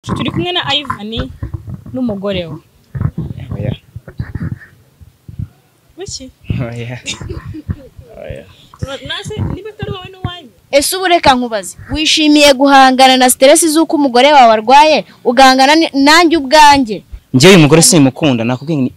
turi kumwe na Ivan n'umugore we oya buki oya oya nase niba atari wowe n'uwanyu ese ubu reka nkubaze wishimiye guhangana na siteresi z'uko umugore wawe arwaye ugahangana ni- nanjye ubwanjye njyewe uyu mugore simukunda nakubwiye ngo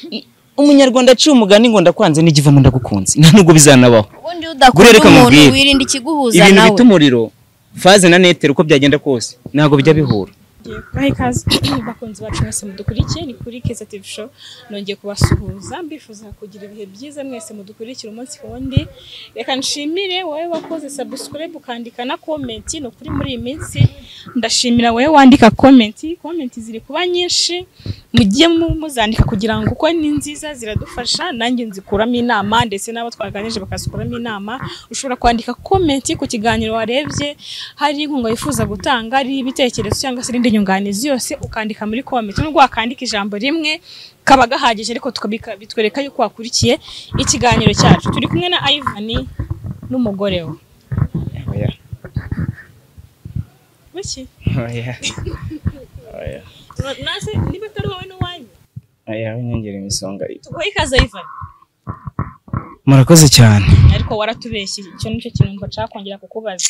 ni umunyarwanda aciye umugani ngo ndakwanze n'igivamo ndagukunze nta nubwo bizanabaho ubundi Gure udakunda reka mubwire. umuntu wirinda ikiguhuza ibintu nawe bita umuriro faze na netero uko byagenda kose ntabwo bijya bihura Ngiye kubaha ikaze bakunzi bacu mwese mudukurikiye ni kuri Keza TV Show nongeye kubasuhuza mbifuza kugira ibihe byiza mwese mudukurikira umunsi ku wundi reka nshimire wowe wakoze subscribe ukandika na comment ni ukuri muri iyi minsi ndashimira wowe wandika comment comment ziri kuba nyinshi mujye mu- muzandika kugira ngo uko ni nziza ziradufasha nanjye nzikuramo inama ndetse n'abo twaganije bakazikuramo inama ushobora kwandika comment ku kiganiro warebye hari inkunga wifuza gutanga ari ibitekerezo cyangwa se irindi nyunganizi yose ukandika muri comment nubwo wakandika ijambo rimwe kaba gahagije ariko tukabika- bitwereka yuko wakurikiye ikiganiro cyacu turi kumwe na Ivan n'umugore we oya buki oya oya nase niba atari wowe n'uwanyu oya winyongere imisonga tuguhe ikaze Ivan murakoze cyane ariko waratubeshye icyo nicyo kintu mba nshaka kongera kukubaza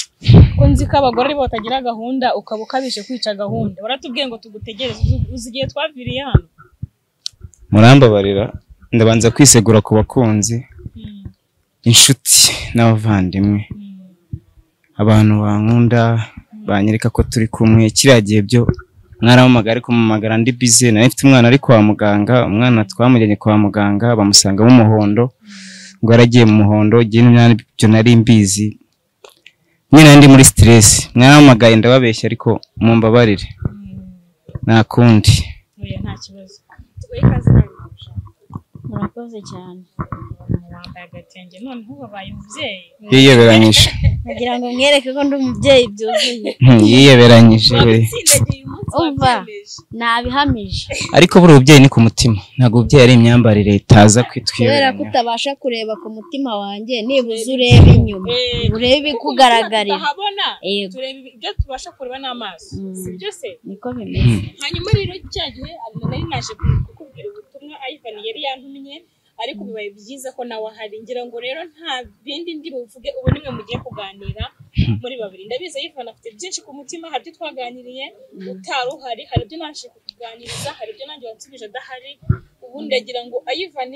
ko nzi ko abagore aribo batagira gahunda ukaba ukabije kwica gahunda waratubwiye ngo tugutegereze uzi- uzi igihe twaviriye hano murambabarira ndabanza kwisegura ku bakunzi Mm, inshuti n'abavandimwe mm. abantu bankunda banyereka ko turi kumwe kiriya gihe byo mwarampamagara ariko mpamagara ndi bize nari mfite umwana ari kwa muganga umwana twamujyanye kwa muganga bamusanga mu muhondo ngo yaragiye mu muhondo igihe nabyo nari mbizi nyine ndi muri stress mwarampamagaye ndababeshya ariko mumbabarire nta kundi Oya nta kibazo tuguhe ikaze nawe murakoze cyane wambaye agatenge noneho wabaye umubyeyi yiyeberanyije kugira ngo mwereke ko ndi umubyeyi byuzuye Hmm, yiyeberanyije we utsindagiye umunsi Umva. wabyemeje nabihamije ariko buriya ububyeyi ni ku mutima ntabwo ububyeyi ari imyambarire itaza kubera ko kwitwiyoberanya utabasha kureba ku mutima wanjye nibuze urebe inyuma Eh, urebe Kuko ikugaragarira tutahabona Yego. tureba ibyo tubasha kureba n'amaso Mm. si byose niko bimeze hanyuma rero cya gihe nari naje kukubwira ubutumwa Ivan yari yantumye ariko bibaye byiza ko nawe ahari ngira ngo rero nta bindi ndi buvuge ubu nimwe mugiye kuganira muri babiri ndabizi Ivan afite byinshi ku mutima hari ibyo twaganiriye utari uhari hari ibyo naje kukuganiriza hari ibyo nanjye wansubije adahari ubu ndagira ngo Ivan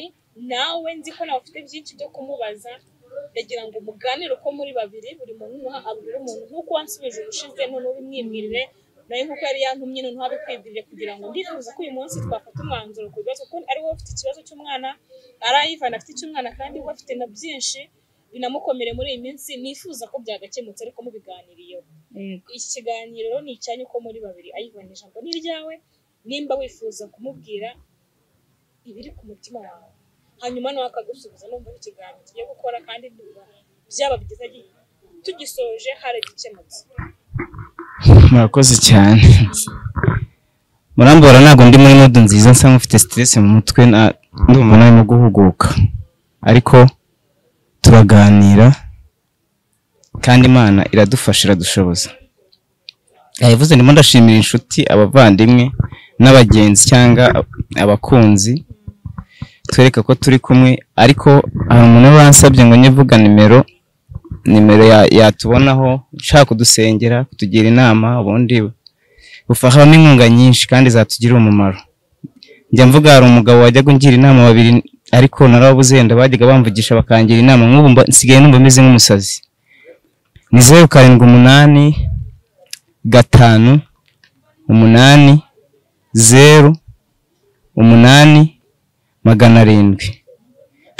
nawe nzi ko nawe ufite byinshi byo kumubaza ndagira ngo muganire uko muri babiri buri muntu nuha abwira umuntu nk'uko wansubije urushize noneho ubimwibwirire nawe nk'uko yari yantumye noneho abikwibwirire kugira ngo ndifuza ko uyu munsi twafata umwanzuro ku bibazo kuko ari wowe ufite ikibazo cy'umwana ari ayivana afite icy'umwana kandi we afite na byinshi binamukomere muri iyi minsi nifuza ko byagakemutse ariko mubiganiriyeho Yego. iki kiganiro rero ni icyanyu ko muri babiri ayivana ijambo ni iryawe nimba wifuza kumubwira ibiri ku mutima wawe hanyuma nawe akagusubiza numva ari ikiganiro tugiye gukora kandi byaba byiza tugisoje haragikemutse murakoze cyane murambara ntabwo ndi muri mudu nziza nsa nk'ufite stress mu mutwe na- ndumva narimo guhuguka ariko turaganira kandi imana iradufasha iradushoboza yavuze ndimo ndashimira inshuti abavandimwe n'abagenzi cyangwa abakunzi twereka ko turi kumwe ariko hari umuntu wansabye ngo njye mvuga nimero nimero ya- yatubonaho ushaka kudusengera kutugira inama ubundi bufahamo inkunga nyinshi kandi zatugirira umumaro njya mvuga hari umugabo wajyaga ungira inama babiri ariko narababuze bajyaga bamvugisha bakangira inama nk'ubu mba- nsigaye numva meze nk'umusazi ni zeru karindwi umunani gatanu umunani zeru umunani magana arindwi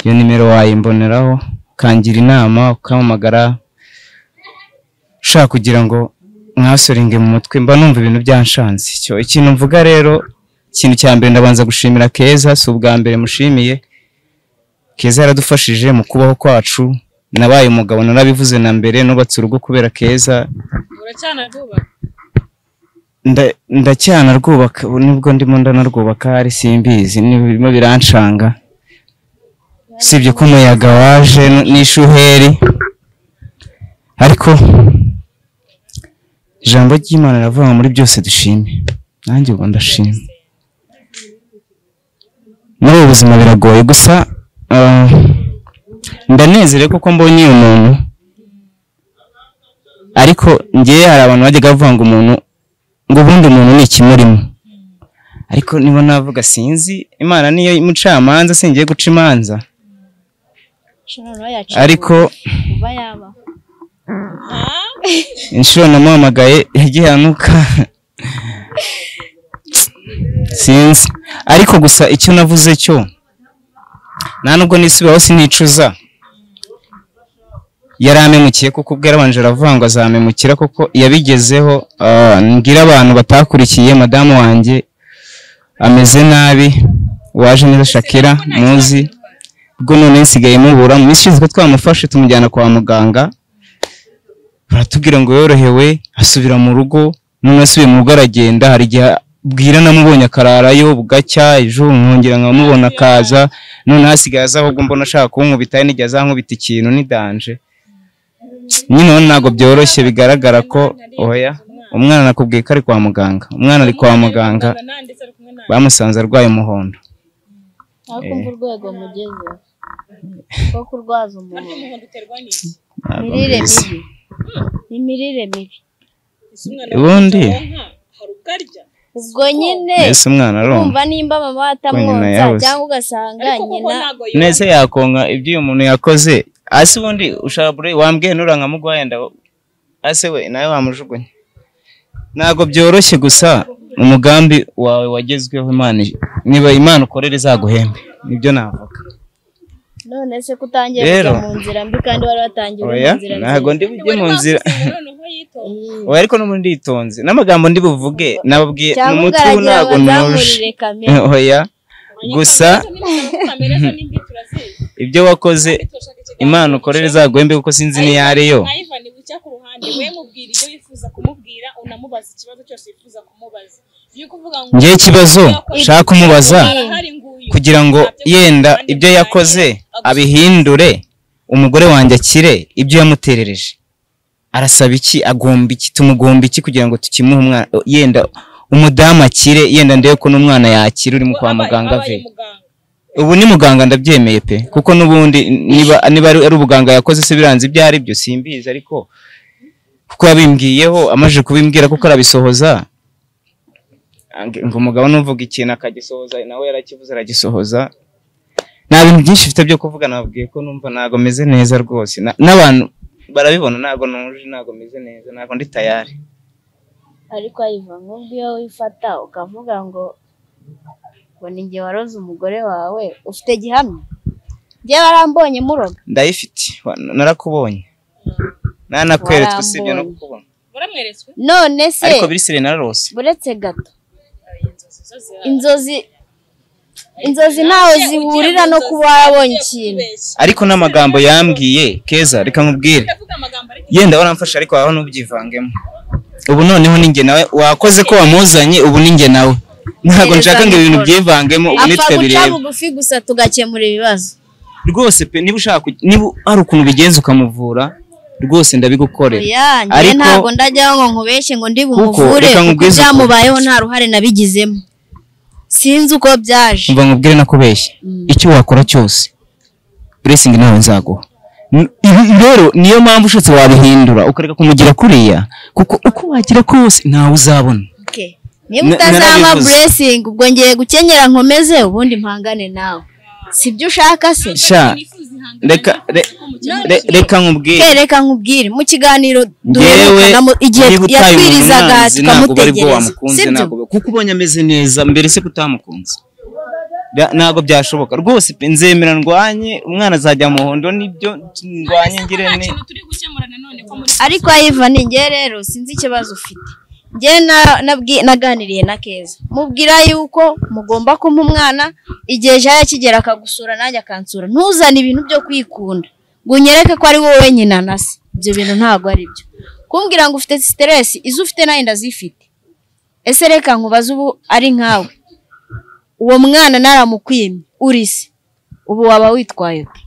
iyo nimero wayimboneraho ukangira inama ukampamagara ushaka kugira ngo mwasoringe mu mutwe mba numva ibintu byanshanze icyo ikintu mvuga rero ikintu cya mbere ndabanza gushimira keza si ubwa mbere mushimiye keza yaradufashije mu kubaho kwacu nabaye umugabo narabivuze na mbere nubatse urugo kubera keza uracyanarubaha nda- ndacyana rwubaka ubu nibwo ndimo ndanarwubaka ari simbizi birimo biranshanga usibye ko umuyaga waje n- n'ishuheri ariko ijambo ry'imana riravuga ngo muri byose dushime nanjye ubwo ndashima muri ubu buzima biragoye gusa ah, ndanezerewe kuko mbonye uyu muntu ariko ngewe hari abantu bajyaga bavuga ngo umuntu ngo ubundi umuntu ni ikimurimo ariko niba navuga sinzi imana niyo mucamanza singiye guca imanza Shonora yacu ariko kuba yabaho inshuro namuhamagaye yagihanuka sinzi ariko gusa icyo navuze cyo nta nubwo nisubiyeho sinicuza yaramemukiye kuko ubwo yarabanje aravuga ngo azamemukira kuko yabigezeho ah, mbwira abantu batakurikiye madamu wanjye ameze nabi waje neza shakira muzi ubwo none nsigaye mubura mu minsi ishize twamufashe tumujyana kwa muganga baratubwira ngo yorohewe asubira mu rugo none asubiye mu rugo aragenda hari igihe bwira namubonye akararayo bugacya ejo nkongera nkamubona akaza none hasigaye aza ahubwo mbona ashaka kunkubita hari n'igihe azankubita ikintu nidanje nyine ubu ntabwo byoroshye bigaragara ko oya umwana nakubwiye ko ari kwa muganga umwana ari kwa muganga ndetse ari kumwe nawe bamusanze arwaye umuhondo aho kumva urwego mugeze rwo kurwaza umuntu umuhondo uterwa n'iki Ntabwo imirire mbizi. mibi imirire mibi ese umwana Ubundi. wonka hari ubwo arya ubwo nyine mbese umwana aronka kumva nimba mama nyina atamwonsa yabuze. cyangwa ugasanga ariko kuko nyina ntabwo yumva neza yakonka ibyo uyu muntu yakoze hasi ubundi ushaka bure wambwiye nura nkamugwaye ndabo hasi we nawe wamujugunya ntabwo byoroshye gusa umugambi wawe wagezweho imana niba imana ukorera izaguhembe nibyo navuga none se kutangiye Rero. kujya mu nzira mbi kandi wari watangiye uri oya mu nzira ntabwo ndi bujye mu nzira noneho yitonze nziza oya ariko n'ubundi nditonze n'amagambo ndi buvuge nababwiye cyangwa umuti ubu ugaragira ntabwo nuje abazamurire kamere oya gusa kamere zo nimbi turazizi ibyo wakoze turashaka ikiganiro imana ukorera izaguhembe kuko sinzi n'iyo ari yo nka Ivan wica ku ruhande we mubwira ibyo wifuza kumubwira unamubaza ikibazo cyose wifuza kumubaza iyo kuvuga ngo ngewe ikibazo nshaka kumubaza arahari nguyu kugira ngo yenda ibyo yakoze abihindure umugore wanjye akire ibyo yamuterereje arasaba iki agomba iki tumugomba iki kugira ngo tukimuhe umwana yenda umudamu akire yenda ndebe ko n'umwana yakira uri mu kwa Abaye- muganga abaye ve muganga. ubu ni muganga ndabyemeye pe kuko n'ubundi niba niba ari ari ubuganga yakoze se biranze ibyo ari byo simbizi ariko kuko yabimbwiyeho amaze kubimbwira kuko arabisohoza Ange- ngo umugabo nuvuga ikintu akagisohoza nawe yarakivuze aragisohoza nta bintu byinshi mfite byo kuvuga nababwiye ko numva ntabwo meze neza rwose Na- n'abantu barabibona ntabwo nuje ntabwo meze neza ntabwo ndi tayari ariko ayiva nk'ubwo iyo wifata ukavuga ngo ngo ni njye waroze umugore wawe ufite gihamya njye barambonye muroga ndayifite wa- narakubonye nanakweretswe usibye no Warambonye. kukubona Waramweretswe? none se ariko biri sire nararose buretse gato Inzozi inzozi inzozi ntaho zawe. zihurira no Ugiye kuba mu nzozi warabonye ugiye ikintu kwibeshya. ariko n'amagambo yambwiye keza reka nkubwire Ndavuga amagambo ariko yenda waramfasha ariko waho ntubyivangemo ubu noneho ni njye nawe wakoze ko wamuzanye ubu ni njye nawe ntabwo nshaka ngo ibintu byivangemo ubu apfa nitwe guca bireba bugufi gusa tugakemura ibibazo rwose pe niba ushaka kujya- niba hari ukuntu ubigenza ukamuvura rwose ndabigukorera oya njye Ariko- ntabwo ndajyaho ngo nkubeshye ngo ndi bumuvure reka kuko nkubwize ukuri. byamubayeho nta ruhare nabigizemo sinzi uko byaje mva nkubwire nakubeshye icyo wakora cyose buresingi nawe nzaguha N- ibi- rero niyo mpamvu ushatse wabihindura ukareka kumugira kuriya kuko uko wagira kose ntawe uzabona Okay. niba Na- utazampa narabivuze. blessing ubwo ngiye gukenyera nkomeze ubundi mpangane nawe sibyo ushaka se sha reka re- re- reka nkubwire Eh, reka nkubwire mu kiganiro ngewe duheruka igihe niba utaye umuntu yatwirizaga umwanzi ntabwo uba aribwo tukamutegereza wamukunze sibyo ntabwo kuko ubonye ameze neza mbere se kutamukunze ntabwo byashoboka rwose pe nzemera ndwanye umwana azajya mu muhondo nibyo ndwanye ngire ne ikintu turi gukemura nanone ko muri ariko ayiva ni njye rero sinzi ikibazo ufite njye na- nabwi- naganiriye na keza mubwira yuko mugomba kumpa umwana igihe jaya akigera akagusura nanjye akansura ntuzane ibintu byo kwikunda ngo unyereke ko ari wowe nyina na se ibyo bintu ntabwo ari byo kumbwira ngo ufite siteresi izo ufite nayo ndazifite ese reka nkubaze ubu ari nkawe uwo mwana naramukwimye uri se ubu waba witwaye ute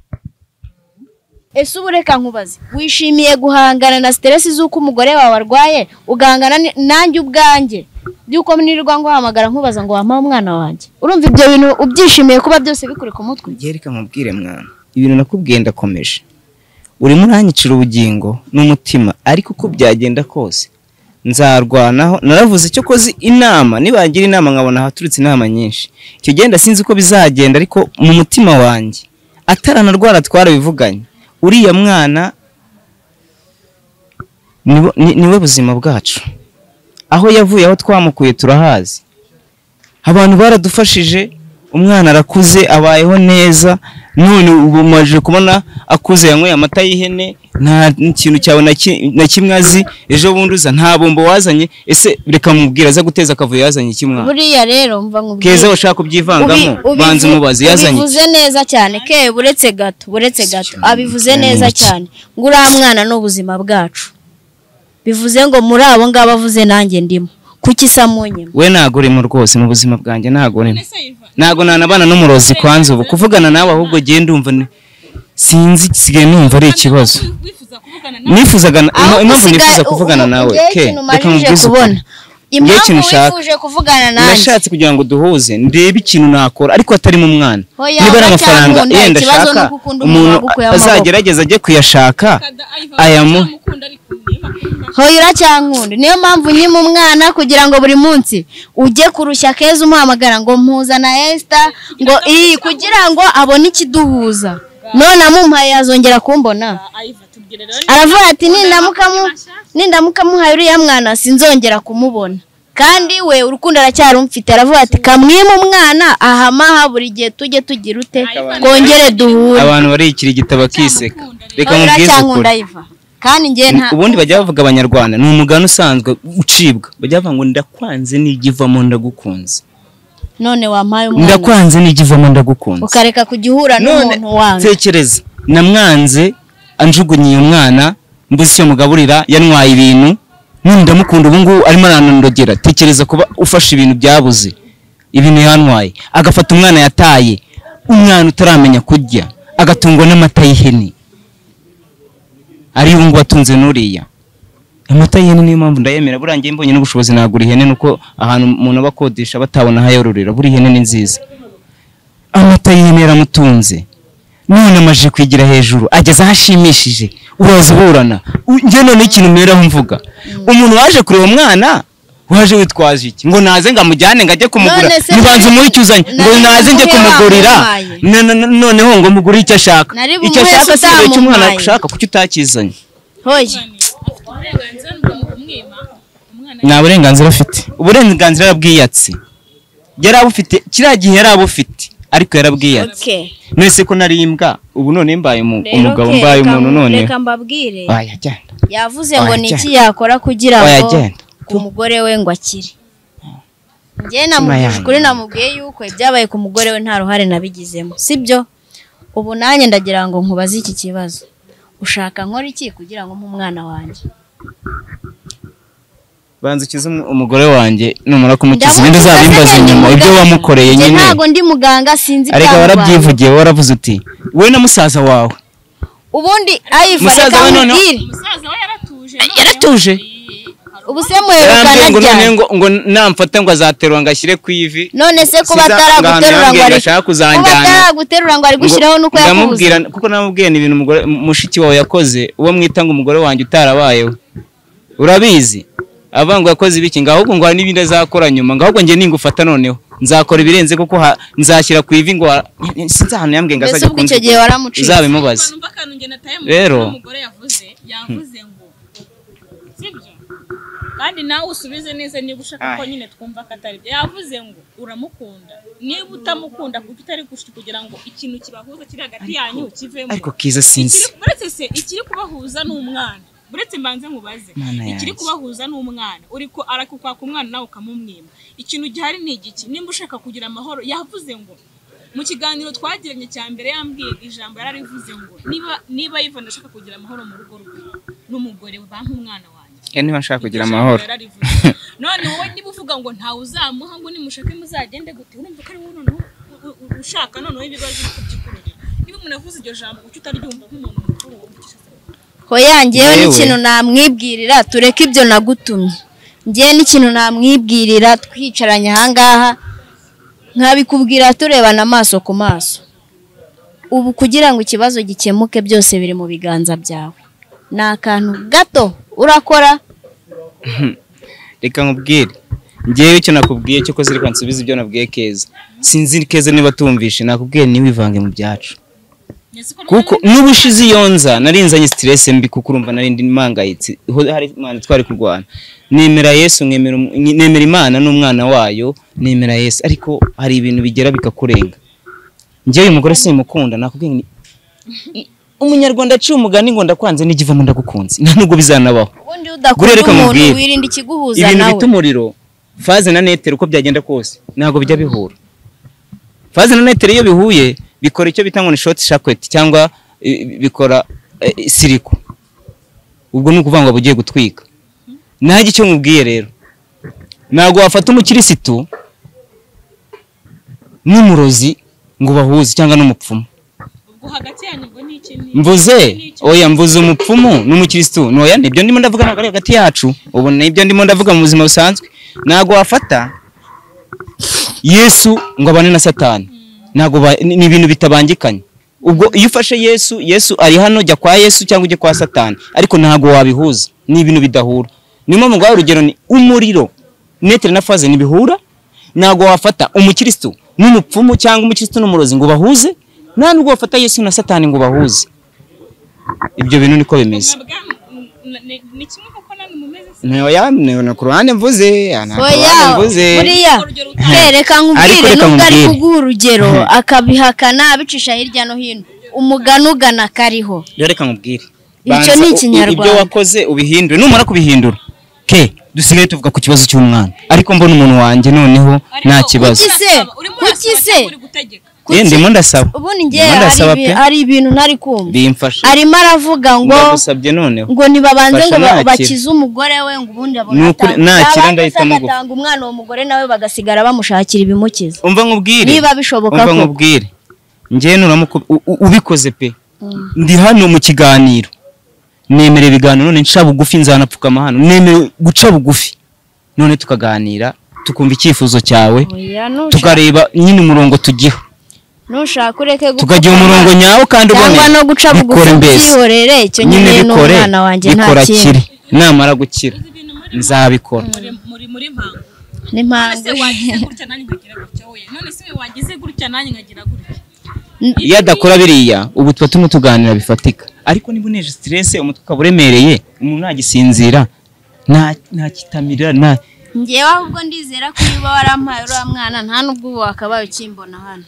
ese ubu reka nkubaze wishimiye guhangana na siteresi z'uko umugore wawe arwaye ugahangana ni- nanjye ubwanjye by'uko nirirwa nguhamagara nkubaza ngo wampa umwana wanjye urumva ibyo bintu ubyishimiye kuba byose bikuri ku mutwe Njye reka mubwire mwana ibintu nakubwiye ndakomeje urimo uranyicira ubugingo n'umutima ariko uko byagenda kose nzarwanaho naravuze icyo koze inama nibagira inama nkabona haturutse inama nyinshi icyo genda sinzi uko bizagenda ariko mu mutima wanjye ataranarwara twarabivuganye uriya mwana niwe- ni- niwe buzima bwacu aho yavuye aho twamukuye turahazi abantu baradufashije umwana arakuze abayeho neza none ubu maje kubona akuze yanyweye amata y'ihene nta kintu cyawe na ki- na kimwe azi ejo bundi uza nta bombo wazanye ese reka mubwira aza guteza akavuyo yazanye iki mwana buriya rero mva nkubwire keza ushaka kubyivangamo Ubi- ubivu- banza umubaze yazanye iki? ubivuze neza cyane ke buretse gato buretse gato abivuze Ni neza iki? cyane ngo uriya mwana ni ubuzima bwacu bivuze ngo muri abo ngabo avuze nanjye ndimo kuki isa mu nyuma we ntago urimo rwose mu buzima bwanjye ntago urimo Ese Ivan, ntabwo nanabana n'umurozi kwanza ubu kuvugana nawe ahubwo ugiye ndumva ni- sinzi sigaye numva ari ikibazo wifuza kuvugana na nifuzaga na- Aho impamvu usigaye- nifuza kuvugana ubu- nawe njyewe ke ikintu reka umajije mubwize ukuri. kubona impamvu ikintu ushaka. wifuje kuvugana nanjye nashatse kugira ngo duhuze ndebe ikintu nakora ariko atari mu mwana Oya, niba ari aracyari amafaranga mu nda, yenda ikibazo ashaka ni uko ukunda umuntu umuntu wagukuye amaboko. azagerageza ajye kuyashaka Kada Ivan, ayamu utamukunda ariko niba akunda, hoya uracyankunda niyo mpamvu nyima umwana kugira ngo buri munsi ujye kurushya keza umuhamagara ngo mpuzana esita ngo iyi kugira ngo abone ikiduhuza none amumpaye yazongera kumbona Ivan, tubwire rero aravuga ati nindamuka mu- nindamuka muhaye uriya mwana sinzongera kumubona kandi we urukundo aracyarumfite aravuga ati kamwima umwana ahamaha buri gihe tujye tugira ute twongere duhure abantu bariyikira igitabo akiseka reka Hoya mubwize ukuri uracyankunda iva kandi njye nta ubundi bajya bavuga abanyarwanda ni umugani usanzwe ucibwa bajya bavuga ngo ndakwanze nigivamo ndagukunze none wampaye umwana ndakwanze nigivamo ndagukunze ukareka kujya uhura n'umuntu wanjye tekereza namwanze anjugunye uyu mwana mbuze icyo mugaburira yantwaye ibintu none ndamukunda ubu ngubu arimo aranondogera tekereza kuba ufashe ibintu byabuze ibintu yantwaye agafata umwana yataye umwana utaramenya kurya agatungwa n'amata y'ihene ari ubu ngubu atunze n'uriya amata y'ihene niyo mpamvu ndayemera buriya njye mbonye n'ubushobozi nagura ihene nuko ahantu umuntu aba akodesha batabona aho ayororera buriya ihene ni nziza amata y'ihene yaramutunze none amajije kwigira hejuru ageze aho ashimishije uraza uburana U- njye none ikintu meraho mvuga umuntu waje kureba umwana waje witwaje iki ngo naze ngo amujyane ngo ajye kumugura None se ntibanze nari- umuhe icyo uzanye ngo nari naze njye bumuhe kumugurira wamuhaye. Na- na- na- noneho ngo mugure icyo ashaka Nari icyo bumuhe ashaka si icyo umwana utamuhaye. ashaka kuki utakizanye hoya afite uburenganzira bwo kumwima umwana nta burenganzira afite uburenganzira yarabwiyatse yari abufite kiriya gihe yari abufite ariko yarabwiyatse okay nese ko nari imbwa ubu none mbaye umu- Rero umugabo ke, mbaye reka umuntu mu- none reka mbabwire waya genda yavuze ngo Oya, ni genda. iki yakora kugira Oya, ngo genda. umugore we ngo akire njye namubwije yanjye. ukuri namubwiye yuko ibyabaye ku mugore we nta ruhare nabigizemo sibyo ubu nanjye ndagira ngo nkubaze iki kibazo ushaka nkora iki kugira ngo mpe umwana wanjye banza ukize umu- umugore wanjye numara kumukiza ibindi Ndamukiza uzabimbaza se, inyuma ndi ibyo muganga. wamukoreye Njye nyine ntabwo ndi muganga sinzi arega ibyamubayeho. warabyivugiye waravuze uti we na musaza wawe ubundi ayifa Musaza reka we noneho- nkubwire umusaza we yaratuje noneho- yaratuje ubu se muherukana yarambwiye ngo ryari none ngo ngo namfata ngo azaterura ngo ashyire ku ivi none se kuba Siza- ataraguterura ngo ngambwira ari ashaka kuba kuzanjyana. ataraguterura ngo ari gushyiraho Ngo- nuko yakubuze ndamubwira kuko namubwiye ni ibintu umugore- m- mushiki wawe yakoze uwo mwita ngo umugore wanjye utarabayeho urabizi avuga ngo yakoze ibiki ngo ahubwo ngo hari n'ibindi azakora nyuma ngo ahubwo njye ningufata noneho nzakora ibirenze kuko ha- nzashyira ku ivi ngo ha- sinzi ahantu yambwiye ngo Mbese azajya ubwo icyo gihe waramuciye. uzabimubaze Abantu bakantu njye nataye mu Rero. mutwe umugore yavuze yavuze ngo sibyo kandi nawe usubize neza niba ushaka ko Ai. nyine twumva ko atari byo yavuze ngo uramukunda niba utamukunda kuko utari gushika kugira ngo ikintu kibahuza kiri hagati yanyu kivemo ariko kiza sinzi Ikiri- buretse se ikiri kubahuza ni umwana buretse mbanze nkubaze Mana ikiri yanjye. kubahuza ni umwana uri ko arakukwaka umwana nawe ukamumwima ikintu gihari ni igiki nimba ushaka kugira amahoro yavuze ngo mu kiganiro twagiranye cya mbere yambwiye ijambo yararivuze ngo niba niba Ivan ashaka kugira amahoro mu rugo rwe n'umugore we bampa umwana wanjye Eh, niba nshaka kugira amahoro yararivuze none wowe niba uvuga ngo ntawe uzamuha ngo nimushake muzagende gute urumva ko ari wowe noneho u- u- ushaka noneho ibibazo byo kubyikururira niba umuntu avuze iryo jambo kuki utariryumva nk'umuntu mukuru hoya njyewe Yewe. n'ikintu namwibwirira tureke ibyo nagutumye njyewe n'ikintu namwibwirira twicaranye ahangaha nkabikubwira turebana amaso ku maso ubu kugira ngo ikibazo gikemuke byose biri mu biganza byawe ni akantu gato urakora reka nkubwire ngewe icyo nakubwiye cyo koze reka nsubize ibyo nabwiye keza sinzi keza niba tumvishe nakubwiye ntiwivange mu byacu kuko niba ushize iyo nza nari nzanye siteresi mbi kuko urumva nari ndi mpangayitse ho hari imana twari kurwana nemera yesu nkemera um- nemera imana n'umwana wayo nemera yesu ariko hari ibintu bigera bikakurenga ngewe uyu mugore simukunda nakubwiye nti umunyarwanda aciye umugani ngo ndakwanze n'igivamo ndagukunze nta nubwo bizanabaho ubundi Gure udakunda reka umuntu mubwire. wirinda ikiguhuza ibintu nawe bita umuriro faze na netero uko byagenda kose ntabwo bijya bihura faze na netero iyo bihuye bikora icyo bita ngo ni shoti shaketi cyangwa eh, bikora eh, siriko ubwo ni ukuvuga ngo bugiye gutwika nanjye icyo mubwiye rero ntabwo wafata umukirisitu n'umurozi ngo bahuze cyangwa n'umupfumu ubwo hagati yanyu ubwo ni iki ni mvuze oya mvuze umupfumu n'umukirisitu ni oya nibyo ndimo ndavuga ntabwo ari hagati yacu ubu nibyo ndimo ndavuga mu buzima busanzwe ntabwo wafata yesu ngo abane na satani ntabwo ba- ni ni ibintu bitabangikanye ubwo iyo ufashe yesu yesu ari hano jya kwa yesu cyangwa ujya kwa satani ariko ntabwo wabihuza ni ibintu bidahura niyo mpamvu ngaho urugero ni umuriro netere na faze ntibihura ntabwo wafata umukirisitu n'umupfumu cyangwa umukirisitu n'umurozi ngo bahuze nta nubwo wafata yesu na satani ngo bahuze ibyo bintu niko bimeze mwabwa m- n- ni- ni kimwe kuko namwe mumeze se ntoya ni ku ruhande mvuze ni ku oya ruhande mvuze buriya Urugero reka nkubwire reka nubwo ari nkubwire. kuguha urugero akabihakana abicisha hirya no hino umugani ugana kariho rero reka nkubwire Icyo Banza ni u- u- ibyo Ikinyarwanda. wakoze ubihindure numara kubihindura ke dusigaye tuvuga ku kibazo cy'umwana ariko mbona umuntu wanjye noneho Ariko nta kibazo urimo Kuki se? urasaba- urimo urasaba Kuki se? cyangwa uri gutegeka Eh, ndimo ndasaba ubundi njye Ndimo hari ndasaba ibi- pe. hari ibintu ntari kumva bimfashe arimo aravuga ngo ndagusabye noneho ngo nibabanze ngo Fasha ba- nakira. bakize umugore we ngo ubundi abone Ni ukuri- atanga- nakira Yabanza ndahita se mugufa. agatanga umwana uwo mugore nawe bagasigara bamushakira ibimukiza umva nkubwire niba bishoboka umva ko nkubwire njyewe nuramuko u- u- ubikoze pe ndi hano mu kiganiro nemera ibiganiro none nca bugufi nzanapfukama hano nemere guca bugufi none tukaganira tukumva icyifuzo cyawe Oya, nusha- tukareba nyine umurongo tugiho nushaka ureke gupfa tukagira umurongo umwana. nyawo kandi cyangwa uboneye no guca bugufi bikore mbese byihorere icyo nyine nyine bikore n'umwana wanjye nta bikora kindi kiri namara gukira ibintu muri nzabikora muri muri muri mpango ese n'impamvu wagize gutya nanjye nkagira gutya we none se we wagize gutya nanjye nkagira gutya iyo adakora biriya ubu tuba turimo tuganira bifatika ariko niba uneje siterese umutwe ukaba uremereye umuntu ntagisinzira nta nta kitamirira nta njyewe ahubwo ndizera ko niba warampaye uriya mwana nta n'ubwo ubu wakabaye ukimbona hano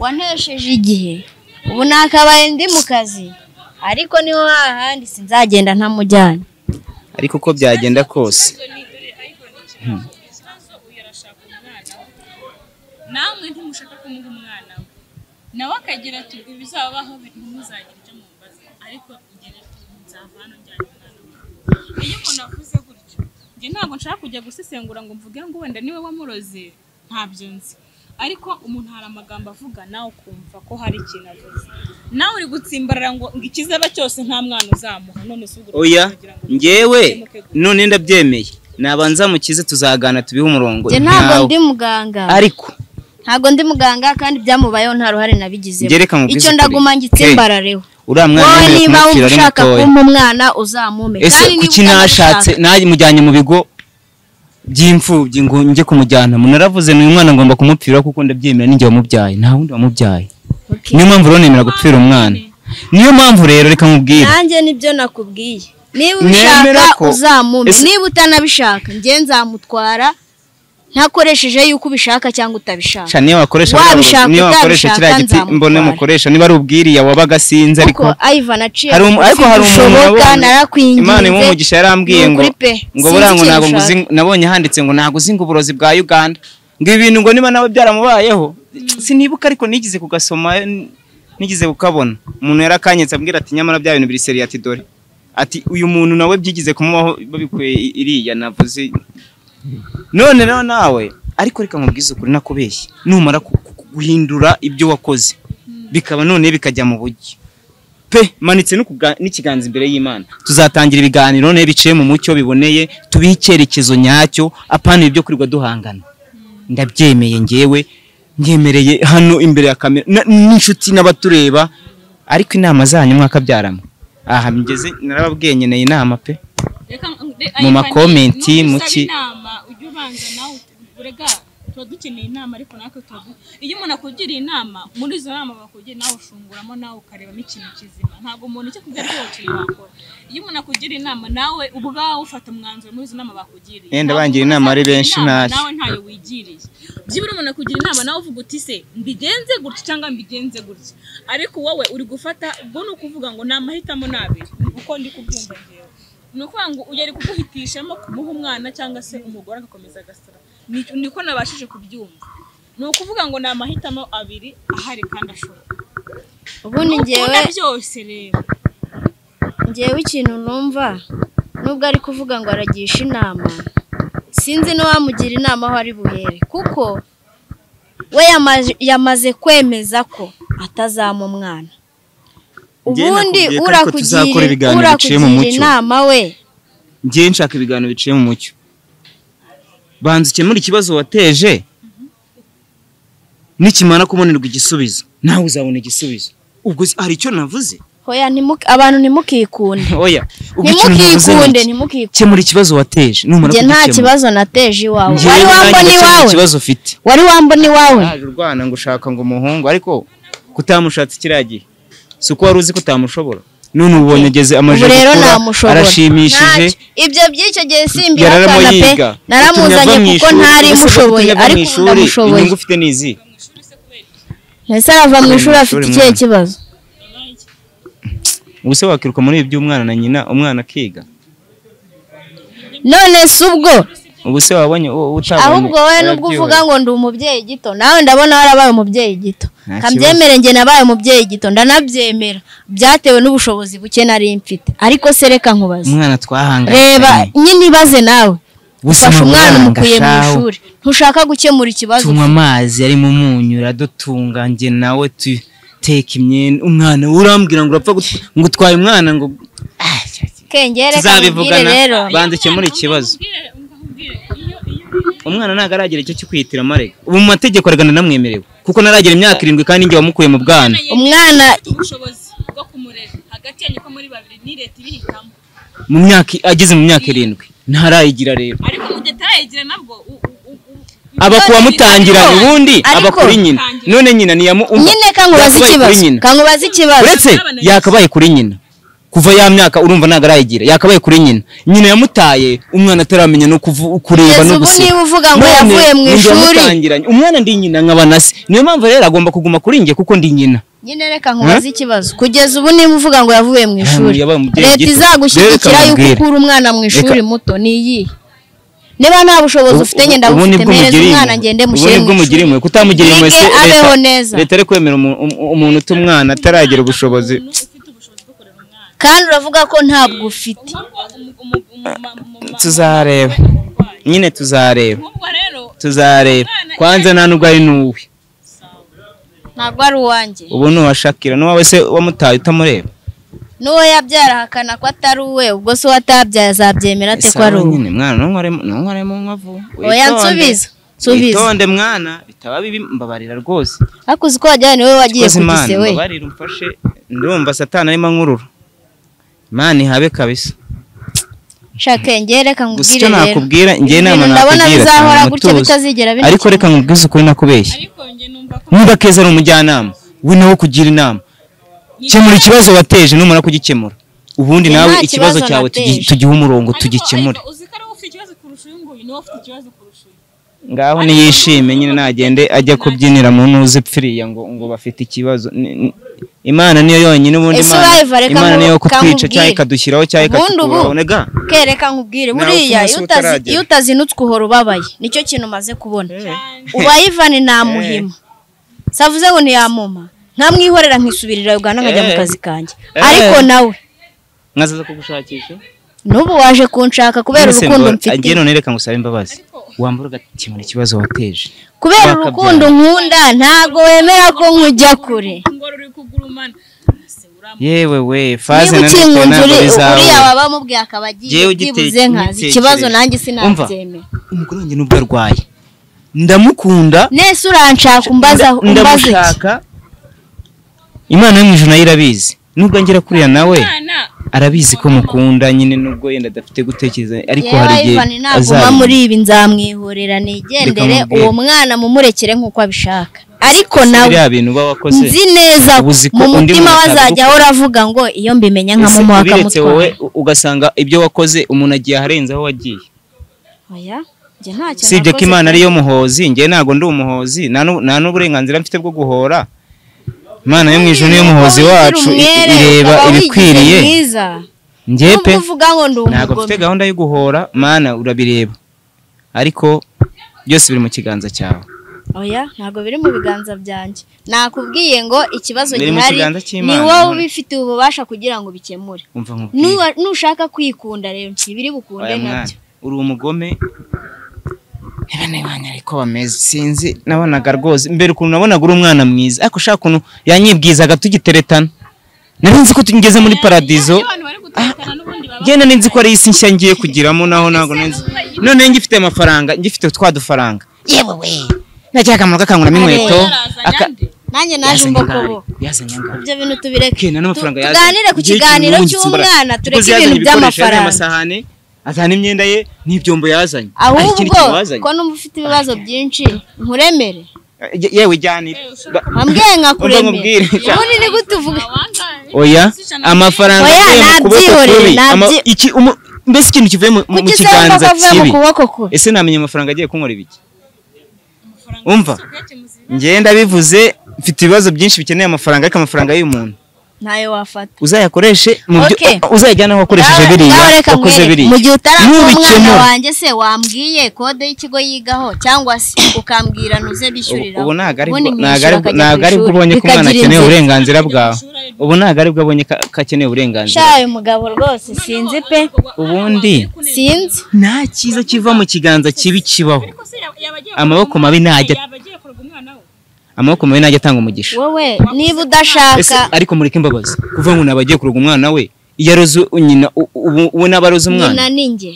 wantesheje igihe ubu nakabaye ndi mu kazi ariko niba wahandi sinzagenda ntamujyanye ariko uko byagenda kose ikibazo uyu arashaka umwana we namwe ntimushaka kumuha umwana we nawe akagira ati ibizabaho ntimuzagira ibyo mumbaza ariko njyewe nzava hano njyanye umwana we iyo umuntu avuze gutyo njye ntabwo nshaka kujya gusesengura ngo mvuge ngo wenda niwe wamuroze ntabyo nzi ariko umuntu hari amagambo avuga nawe ukumva ko hari ikintu avuze nawe uri gutsimbarara ngo ngo ikizaba cyose nta mwana uzamuha none se ubwo oya uragira ngo ngewe none ndabyemeye nabanza mukize tuzagana tubihe umurongo njye ntabwo ntawe. ndi muganga ariko ntabwo ndi muganga kandi ibyamubayeho nta ruhare nabigizemo Njye reka nkubwize icyo ukuri. ndaguma ngitsimbarareho uriya mwana wowe yemerewe niba wumva kumupfira ari ushaka mutoya kumpa umwana uzamume ese kandi niba kuki utamushaka- nashatse najyanye mu bigo by'imfubyi ngo njye kumujyana munaravuze ni uyu mwana ngomba kumupfira kuko ndabyemera ninjye wamubyaye nta wundi wamubyaye Okay. niyo mpamvu rero nemera gupfira umwana niyo mpamvu rero reka nkubwire nanjye nibyo nakubwiye niba Nemera ubishaka ko- uzamume Ese- niba utanabishaka njye nzamutwara ntakoresheje yuko ubishaka cyangwa utabishaka niyo wakoresha Wabishaka, niyo wakoresha utabishaka, kiriya giti nzamutwara. mbone mukoresha niba ari ubwiriya wabaga sinzi ariko kuko Ivan aciye hari umu- ariko hari umuntu nabonye- narakwinginze imana imuha umugisha yarambwiye ngo nukuri pe, ngo sinzi buriya ngo icyo ntabwo nshaka. nguzi nabonye handitse ngo ntabwo uzi ngo uburozi bwa uganda ngo ibi bintu ngo niba nawe byaramubayeho sinibuka ariko nigeze kugasoma n- nigeze kukabona umuntu yarakanyetse ambwira ati nyamara bya bintu biri seri ati dore ati uyu muntu nawe byigize kumubaho babikuye i- iriya navuze none rero nawe ariko reka nkubwize ukuri nakubeshye numara ku- ku- guhindura ibyo wakoze bikaba none bikajya mu buryo pe manitse no kubwa- n'ikiganza imbere y'imana tuzatangira ibiganiro ne biciye mu mucyo biboneye tubihe icyerekezo nyacyo apana ibyo kurirwa duhangana ndabyemeye ngewe nyemereye hano imbere ya kamera na- n'inshuti n'abatureba ariko inama zanyu mwakabyaramo aha migeze narababwiye nkeneye inama pe Reka ng- de- Mu Ivan, makomenti, nudusaba mu ki- inama ujye ubanza nawe urega tuba dukeneye inama ariko natwe tuba du- iyo umuntu akugiriye inama muri izo nama bakugira nawe ushunguramo nawe ukarebamo ikintu kizima ntabwo umuntu icyo akubwira ariko kintu wakora iyo umuntu akugira inama nawe ubwawe ufata umwanzuro muri izo nama bakugiriye Yenda Ntabwo bangira umuntu inama ari azakugira benshi inama ntacyo. nawe ntayo wigiriye byibura umuntu akugira inama nawe uvuga uti se mbigenze gutya cyangwa mbigenze gutya ariko wowe uri gufata ubwo ni ukuvuga ngo ni amahitamo ni abiri uko ndi kubyumva ngewe ni ukuvuga ngo uyu ari kuguhitishamo kumuha umwana cyangwa se umugore agakomeza agasara Ni- niko nabashije kubyumva ni ukuvuga ngo ni amahitamo abiri ahari kandi ashoboka ubundi ngewe ukunda byose rero ngewe ikintu numva nubwo ari kuvuga ngo aragisha inama sinzi n'uwamugira inama aho ari buhere kuko we yamaje- yamaze kwemeza ko atazama umwana Njye ubundi nakubwiye ko ariko tuzakora urakugira ibiganiro biciye mu urakugira mucyo. inama we ngiye nshaka ibiganiro biciye mu mucyo banza ukemure ikibazo wateje nikimara kubonerwa igisubizo nawe uzabona igisubizo ubwo se hari icyo navuze hoya ntimuke- abantu ntimukikunde oya ubwo ikintu navuze ntimukikunde ni iki? ntimukikunde kemura ikibazo wateje numara njye nta kugikemura. kibazo nateje iwawe Njyewe wari nanjye wambona ndetse nta iwawe kibazo ufite wari wambona iwawe yaje urwana ngo ushaka ngo umuhungu ariko kutamushatse kiriya gihe si uko wari uzi ko utamushobora none ubonye ageze ubu amajipo rero akura, namushobora arashimishije Ntacyo. ibyo by'icyo gihe yararamo simbihakana pe yiga naramuzanye Utumva mu kuko ishuri. ntari Ese kuko mushoboye utumva mu ariko ubu ishuri, ndamushoboye inyungu ufite nizi ntese arava mu ishuri afite mwana. ikihe kibazo ubuse wakiruka muri ibi by'umwana na nyina umwana akiga none si ubwo ubuse wabonye u- utabonye ahubwo wowe nubwo arabyihorera. uvuga ngo ndi umubyeyi gito nawe ndabona warabaye umubyeyi gito Nta kabyemere njye nabaye umubyeyi gito ndanabyemera byatewe n'ubushobozi buke nari mfite ariko se reka nkubaze umwana twahanganye reba nyine ibaze nawe Ubuse ufashe umwana amabanga umukuye mu shahu. ishuri ntushaka gukemura ikibazo tunywa amazi arimo umunyu uradutunga njye nawe tuteka imyenda umwana we urambwira ngo urapfa gut- ngo utwaye umwana ngo Ah, kengere kamubwire tuzabivugana rero banza ukemure ikibazo Mbwire, mbwire, iyo iyo umwana ntabwo icyo cyo kwiyitiramo amarega ubu mu mategeko aragana namwemerewe kuko ntaragera imyaka irindwi kandi njye wamukuye mu bwana umwana ufite ubushobozi bwo kumurera hagati yanyu ko muri babiri ni leta ibihitamo mu myaka ageze mu myaka irindwi ntarayigira rero ariko mu gihe atarayigira nabwo u- u- u- u- aba ku wamutangira Ariko- ubundi aba ariko- kuri nyina none nyina niyamu nyine kankubaze ikibazo kankubaze ikibazo uretse yakabaye kuri nyina kuva ya myaka urumva ntabwo arayigira yakabaye kuri nyina nyina yamutaye umwana ataramenya no kuvu- kureba kugeza no ubu niba gusiba uvuga ngo None yavuye mu ninjye ishuri wamutangiranye. umwana ndi nyina nkaba na se niyo mpamvu rero agomba kuguma kuri njye kuko ndi nyina nyine reka nkubaze ikibazo kugeza ubu niba uvuga ngo yavuye mu ishuri yabaye umubyeyi leta gito. izagushyigikira Reka yuko mubwire. ukura umwana mu ishuri muto ni iyi niba nta bushobozi Ubu- ufite ubu- ngenda ubu bufite nibwo mpereza mugiriye umwana impuhwe. ngende Ubu mushyire nibwo mu mugiriye ishuri impuhwe. Kutamugira impuhwe Yige, se leta- abeho neza. leta ari kwemera umu- umu- umuntu uta umwana ataragira ubushobozi ufite ubushobozi bwo kurera umwana kandi uravuga ko ntabwo ufite nk'ubwo umu- umu- umu- ma- mu- ma- tuzareba umurwayi. nyine tuzareba nk'ubwo rero tuzareba kwanza nta nubwo ari n'uwe ntabwo ari uwanjye ubu ni uwashakira n'uwawe se wamutaye utamureba n'uwo yabyara ahakana ko atari uwe ubwo se uwatabyaye azabyemera ate ko ari Isawa uwe nyine mwana ntunkoremo ntunkoremo nkovu oya nsubiza nsubiza witonde mwana bitaba bibi mbabarira rwose ariko uzi ko wajyana ni wowe wagiye Koze ku Imana gise we mbabarira umfashe ndumva satani arimo ankurura Imana ihabe kabisa shaka ngere reka gusa nkubwire icyo rero nakubwira njye inama Ibintu ndabona nakugira bizahora cyane gutya mutuzo. bitazigera bihita. ariko reka nkubwize ukuri nakubeshya ariko njye numva ko niba keza ari umujyanama we nawe kugira inama kemura ikibazo wateje numara kugikemura ubundi Njye nawe nta ikibazo kibazo cyawe tugi- nateje. tugihe umurongo Ariko- tugikemure ariko uzi ko ari wowe ufite ikibazo kurusha uyu nguyu niwe ufite ikibazo kurusha uyu ngaho niyishime nyine nagende ajya kubyinira mu ntuzi pfiriya ngo ngo bafite ikibazo Ni- ni- imana niyo yonyine ubundi Ese imana wive reka imana niyo nku- kutwica kamubwire. cyangwa ikadushyiraho cyangwa Ubundi ubu- ikatugorabonega kereka nkubwire Nawe ukuntu buriya iyo se utazi- utaragera. iyo utazinutswe uhora ubabaye nicyo kintu umaze kubona cyane uba ivani nta muhima savuze ngo ntiyamuma nkamwihorera nkisubirira ugana nkajya mu Eh. kazi kanjye Eh. ariko nawe nkazaza kugushakisha n'ubu waje kunshaka kubera Nonese urukundo ngo- agiye mfite none reka ngusabe imbabazi wambara ugakemura ikibazo wateje kubera bakabyara. urukundo nkunda ntabwo wemera ko nkujya kure ngo ruri kugurumana Ese uramuha yewe we faze na niba none ukinkunze ntabwo uri bizawe uriya baba bamubwiye akaba agiye Jewe ugite- byibuze nkazi ugitekereze. ikibazo nanjye Umva. sinabyemera umugore wanjye nubwo arwaye ndamukunda nese uranshaka umbaza umbaza iki ndamushaka imana yo mu ijuru nayo irabizi nubwo angera kuriya nawe umwana arabizi ko mukunda nyine nubwo yenda adafite gutekereza ariko yewe hari igihe Ivan naguma azabimenya. muri ibi nzamwihorera nigendere Reka mubwire. uwo mwana mumurekere nk'uko abishaka ariko nawe biriya bintu uba wakoze nzi neza Ubu uzi ko mu undi mutima muntu we azajya ahora avuga ngo iyo mbimenya nkamuha ubiretse wowe akamutwara u- ugasanga ibyo wakoze umuntu agiye aharenze aho wagiye oya njye ntacyo usibye ko nakoze. imana ariyo muhozi njye ntabwo ndi umuhozi nta nu- nta n'uburenganzira mfite bwo guhora imana yo mu ijuru niyo muhozi Uba wigira wacu i- i- umwere, ireba ukaba wigize ibikwiriye mwiza. njye pe Nubwo uvuga ngo ndi ntabwo mfite umugome gahunda yo guhora mana urabireba ariko byose biri mu kiganza cyawe oya ntabwo biri mu biganza byanjye nakubwiye ngo ikibazo Biri mu gihari kiganza ni cy'Imana. wowe ubifitiye ububasha kugira ngo bikemure umva nkubwire Nuwa- nushaka kwikunda rero ntibiri bukunde oya mwana nabyo uri umugome Ebene banyu ariko bameze sinzi nabonaga rwose mbere ukuntu nabonaga uri umwana mwiza ariko ushaka ukuntu yanyibwizaga tugiteretana nari nzi ko tugeze muri paradizo iyo abantu bari gutekana n'ubundi baba njye nari nzi ko ari isi nshya ngiye kugiramo naho ntabwo nari nzi none ngifite amafaranga ngifite twa dufaranga yewe we nacyo akamaro kakanguramo inkweto yarazanye aka- ande nanjye naje yazanye umbokobo angahe? yazanye angahe? ibyo bintu tubireke Kena n'amafaranga Tu- yazanye. tuganire ku Igihe kiganiro cy'umuhungu gitsibara. cy'umwana Kuko tureke yazanye ibintu ibikoresho, yazanye by'amafaranga amasahane azana imyenda ye n'ibyombo yazanye Hari ahubwo ikindi kintu wazanye? ko numva ufite ibibazo byinshi nkuremere Ye- yewe jyanira Ba- wambwiye nkakuremera mubwire. ubundi ni gute uvuga wangaye oya amafaranga Oya, avuye mu kuboko nabyihorere, kubi Ama- nabyi- iki- umu- mbese ikintu kivuye mu- mu kuki se kiganza wumva ko avuye mu kibi kuboko kwe ese namenya amafaranga agiye kunkora ibiki amafaranga umva uyakemuza ibibazo. ngenda bivuze mfite ibibazo byinshi bikeneye amafaranga ariko amafaranga y'umuntu ntayo wafata uzayakoreshe mu byo Okay. uzayajyana aho wakoresheje Ngaho- biriya ngaho reka wakoze nkwereke. biriya mu gihe utarakora umwana Nubikemura. wanjye se wambwiye kode y'ikigo yigaho cyangwa se ukambwira ntuze bishyurira ubu ntabwo ari ubundi bwo- mwishyura ntabwo ari bwo- akajya ntabwo ku ari bwo ishuri. ubonye ko umwana Bikagira akeneye inzira. uburenganzira bwawe ubu ntabwo ari bwo abonye ko akeneye uburenganzira shawe mugabo rwose sinzi pe ubundi sinzi nta cyiza kiva mu kiganza kibi kibaho Ariko se yaba- yaba agiye Amaboko kurega mabi umwana we, ntajya- yaba agiye kurega umwana we? amaboko mabi najya atanga umugisha wowe niba ese udashaka ariko mureke imbabazi kuvuga ngo ntabwo agiye kuroga umwana we iyo aroze nyina u- ubu- ubu naba aroze umwana nyina ni njye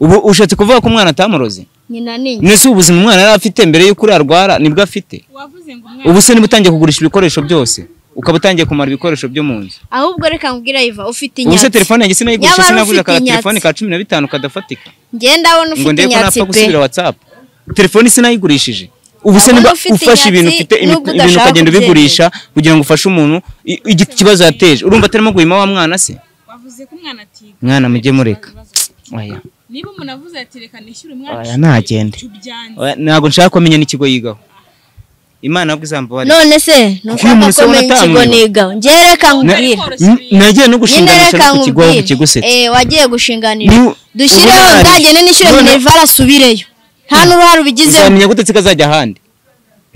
ubu ushatse kuvuga ko umwana atamuroze nyina ni njye nese ubuzima umwana yari afite mbere y'uko urarwara nibwo afite Wavuze ngo umwana ubu se niba utangiye kugurisha ibikoresho byose ukaba utangiye kumara ibikoresho byo mu nzu ahubwo reka nkubwire yiva ufite ubu se inyatsi telefone yanjye sinayigurisha Nyamara sinaguze ufite aka telefone inyatsi. ka cumi na bitanu kadafatika njye ndabona ngo ufite ndebe ko inyatsi napfa pe gusubira watsapu telefone sinayigurishije ubu se Ahubwo niba ufite ufashe ibintu inyatsi, ufite nubwo ibi- ibintu udashaka ukagenda kubyemera. ubigurisha kugira ngo ufashe umuntu i- igi- ikibazo yateje urumva atarimo guhima wa mwana se wavuze ko umwana atiga mwana mujye mureka oya niba umuntu avuze ati reka nishyure umwana oya ntagende ishuri byanze Oya, ntabwo nshaka ko amenya n'ikigo yigaho imana ahubwo izambabarira none se ntushaka umuntu se ko ubona menya ikigo atamwiba? nigaho njye reka nkubwire nagiye no nyine gushinganisha ariko ikigo reka ahubwo nkubwire kigusetse eh wagiye gushinganira Ni- dushyireho ubunani. nzagende nishyure None- minerivari asubireyo nta n'uruhare ubigizemo uzamenya gute kazajya ahandi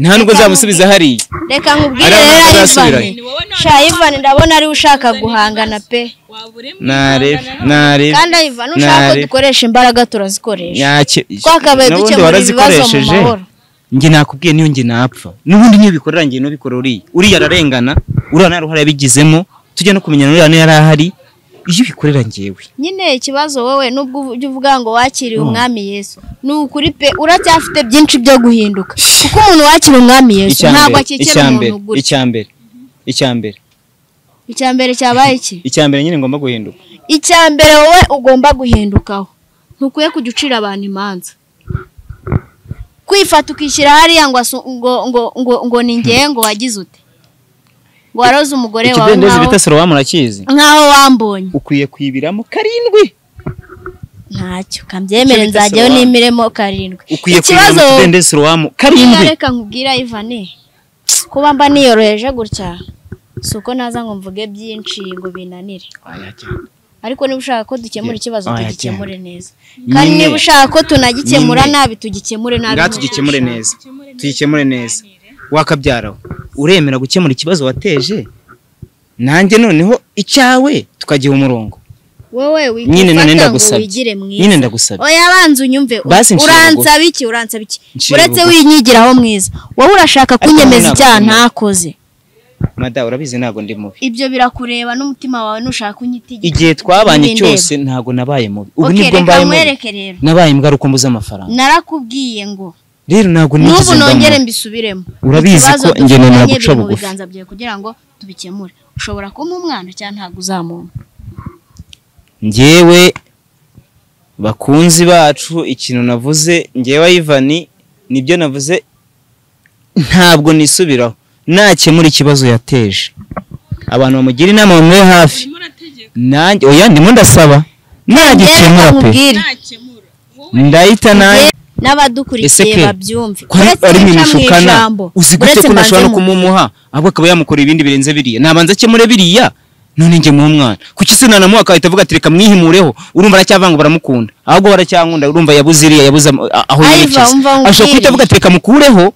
nta nubwo nzamusubiza hariya reka nkubwire Ariya rero ntabwo ivani azasubirayo. sha ivani ndabona ariwe ushaka guhangana pe waba uremye narebe guhangana nawe. narebe kandi ivani ushaka ko dukoresha imbaraga turazikoresha twakabaye dukemura ibi bibazo mu mahoro njye nakubwiye niyo njye napfa n'ubundi niyo bikorera njye nubikora uriya uriya ararengana uriya nta ruhare yabigizemo tujya no kumenyana uriya niyo yari ahari iyo ubikorera njyewe nyine ikibazo wowe nubwo ujya uvuga ngo wakiriye umwami yesu ni ukuri pe uracyafite byinshi byo guhinduka kuko umuntu wakira umwami yesu icya ntabwo mbere akikira icya mbere umuntu gutya icya mbere icya mbere icya mbere cyabaye iki icya mbere nyine ngomba guhinduka icya mbere wowe ugomba guhindukaho ntukwiye kujya ucira abantu imanza kwifata ukishyira hariya ngo asu- ngo ngo ngo ngo ni ngewe ngo wagize ute ngo waroze umugore wawe ikidendezi nk'aho bita sorowamu urakizi nk'aho wambonye ukwiye kwibiramo karindwi ntacyo kambyemere Icyo bita nzajyayo sobanura. n'imiremo karindwi ukwiye kwibiramo mu kidendezi sorowamu Niba karindwi reka nkubwira ivane kuba mba niyoroheje gutya si uko naza ngo mvuge byinshi ngo binanire ariko niba ushaka ko dukemura ikibazo Oya, tugikemure neza Nyine. kandi niba ushaka ko tunagikemura Nyine. nabi tugikemure nabi ngaha tugikemure neza tugikemure neza wakabyaraho uremera gukemura ikibazo wateje nanjye noneho icyawe tukagiha umurongo wowe Nyine none wifata ngo ndagusabye. wigire mwiza nyine ndagusaba oya banza unyumve u- Basi nshinga uransaba iki uransaba iki Nshinga uretse bugufi. winyigiraho mwiza wowe urashaka Ariko kunyemeza ntabwo icyaha nabwo. ntakoze mada urabizi ntabwo ndi mubi ibyo birakureba n'umutima wawe ntushaka unyitegeka igihe twabanye Ninde? cyose ntabwo nabaye mubi ubu Ok, nibwo reka mbaye mubi nkwereke rero nabaye imbwa mbuze amafaranga narakubwiye ngo rero ntabwo n'ubu nigeze mba nongere mubi. mbisubiremo Urabizi Ikibazo ko njye dufitanye nemera guca biri mu bugufi. biganza byawe kugira ngo tubikemure ushobora kumpa umwana cyangwa ntabwo uzamumpa njyewe bakunzi bacu ikintu navuze njyewe ayivani nibyo navuze ntabwo nisubiraho nakemura ikibazo yateje abantu bamugira inama bamuhe hafi urimo urategeka nanjye oya ndimo ndasaba nagikemura pe nkubwire nakemura wowe ndahita nanjye njye n'abadukurikiye Ese ke? babyumve ko ari- ari mu mishukana uzi gute ko mbanze ntashobora no mu- kumumuha ahubwo akaba yamukora ibindi birenze biriya nabanza akemure biriya none njye muhe umwana kuki se nanamuha akahita avuga ati reka mwihimureho urumva aracyavanga baramukunda ahubwo baracyankunda urumva yabuze iriya yabuze am- a- aho Ayiva, yerekeza umva ashobora umbwire. kuhita avuga ati reka mukuraho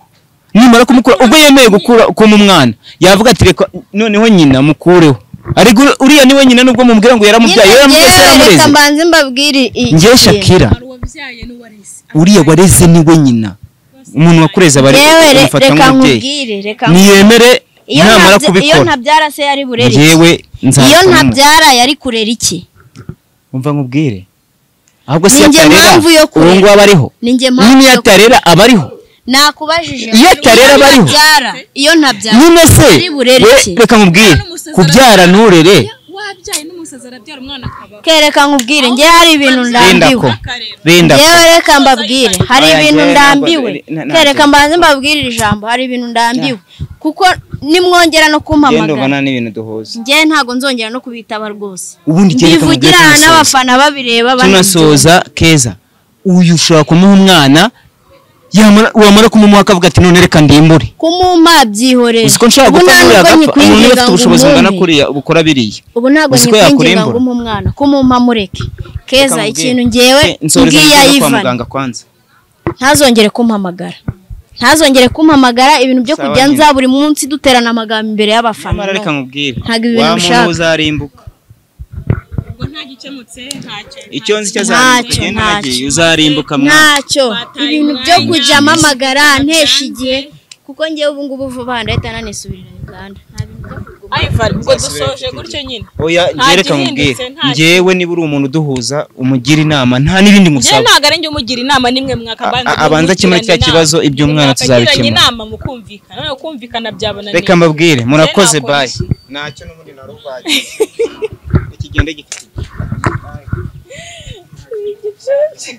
nimara kumukura ubwo yemeye gukura kuma umwana yavuga ati reka noneho nyina mukureho ariko uriya niwe nyina nubwo mubwira ngo yaramubyaye Nyine yaramubyaye se njyewe reka yaramureze mbanze mbabwire i- njye ikintu. shakira hari uwabyaye n'uwareze uriya wareze niwe nyina umuntu wakureze aba ari Njyewe re- umufata reka nk'umubyeyi nkubwire reka niyemere iyo namara ntabya- iyo kubikora ntabyara se yari burere iki? njyewe iyo nzakora ntabyara yari kurera iki umva nkubwire ahubwo se Ni njye mpamvu atarera yo uwo kurera. nguwo aba ariho ninjye mpamvu niyo yo- atarera aba ariho nakubajije Iyo atarera aba ariho. ntabyara iyo ntabyara nyine se Ari burere we- ki? reka nkubwire N'umusazi kubyara arabyara. nturere wabyaye n'umusazi arabyara umwana akabaho kereka nkubwire njye hari ibintu Benda ndambiwe ko benda ko yewe reka mbabwire hari Oya, ibintu njyewe ndambiwe ntabwo- na- na- kereka mbanze mbabwire iri jambo hari ibintu ndambiwe kuko nimwongera no genda ubona kumpamagara n'ibintu duhuza njye ntabwo nzongera no kubitaba rwose ubundi kereka nkubwire mbivugira aha tunasoza n'abafana babireba banabyumva. tunasoza keza uyu ushobora kumuha umwana yamara- wamara kumumuha akavuga ati none reka ndimbure kumumpa byihorere uzi ko nshobora gupfa nkuriya agapfa umuntu iyo afite ubushobozi bungana umume. kuriya bukora biriya ubu ntabwo uzi ko nyikwinginga ngo yakurimbura. umpe umwana kumumpa mureke keza Reka ikintu nkubwire. ngewe Eh, nsoreza ngiye ngiye kwa ayivana muganga kwanza ntazongere kumpamagara ntazongere kumpamagara ibintu byo Sawa kujya nyine. nza buri munsi duterana amagambo imbere y'abafana nyamara reka nkubwire Ntabwo ibi bintu wa ubishaka. muntu uzarimbuka ubwo ntagikemutse ntacyo icyo nzi cyo ntacyo. azarimbuka Ntacyo, ugenda ntacyo. wagiye uzarimbuka mwana ntacyo Bataye ibintu umwanya, byo kujya mpamagara byatanze. ntesha igihe kuko ngewe ubu ngubu vuba aha ndahita nanisubirira Uganda nta bintu byo kuguma Ivan ubwo dusoje gutyo nyine oya Nta njye reka nkubwire gihindutse, nta njyewe niba uri umuntu uduhuza umugira inama nta n'ibindi njyewe musaba ntabwo ari njye umugira inama nimwe mwakabanza A- a- abanza akemura cya kibazo, iby'umwana tuzabikemura. inama mukumvikana noneho kumvikana byabananiye reka mbabwire murakoze Njye nakora bayi iki? ntacyo n'ubundi narubagiye ikigende gifite Igicucu.